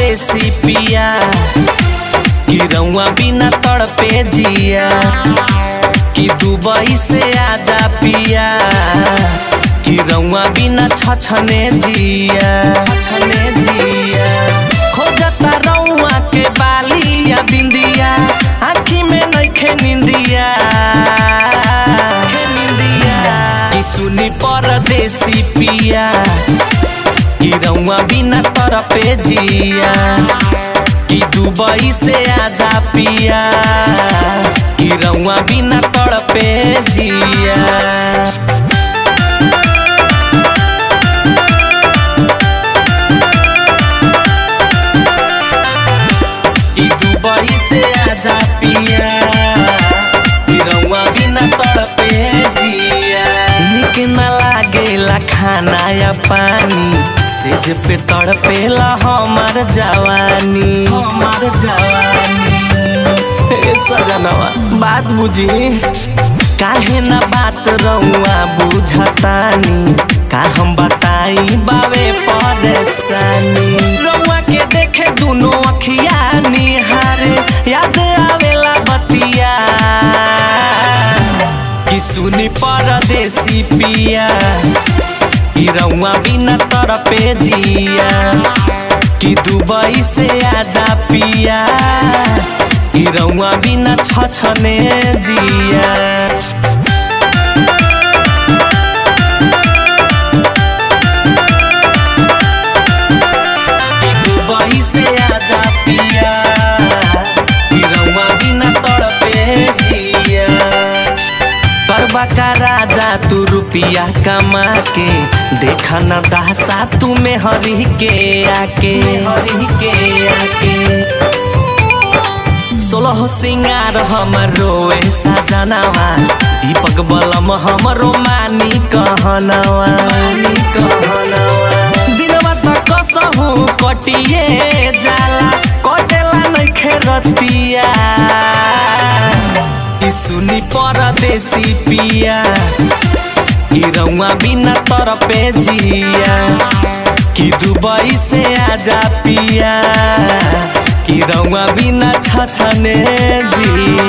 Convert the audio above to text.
परदेसी पिया कि रउआ बिना तड़पे जिया कि दुबई से आजा पिया कि रउआ बिना छछने जिया छछने जिया खोजता रउआ के बाली या बिंदिया आँखी में नइखे निंदिया कि सुनी परदेसी पिया कि रउआ बिना तरपे जिया कि दुबई से आजा पिया कि रउआ बिना तड़पे जिया कि दुबई से आजा पिया कि रउआ बिना तड़पे जिया निक न लागेला खाना या पानी सेज पे तड़पेला हमार जवानी हमार जवानी ए सजनवा बात बुझी काहे ना बात रउआ बुझतानी का हम बताई बावे परेशानी रउआ के देखे दुनो अखिया निहारे याद आवेला बतिया कि सुनी परदेसी पिया कि रउआ बिना तरपे जिया कि दुबई से आजा पिया कि रउआ बिना छछने जिया कि दुबई से आजा पिया कि रउआ बिना तड़पे जिया करबा का राजा तू रुपिया कमा के देखा न दासा तू में हरी के आके हरी के आके सोलह सिंगार हमर रोए सजनवा दीपक बलम हमरो मानी कहनवा मानी कहनवा दिनवा त कसहु कटिए जाला कटेला नइखे रतिया कि सुनी परदेसी पिया कि रउआ बिना तरपे जिया कि दुबई से आजा पिया कि रउआ बिना छछने जिया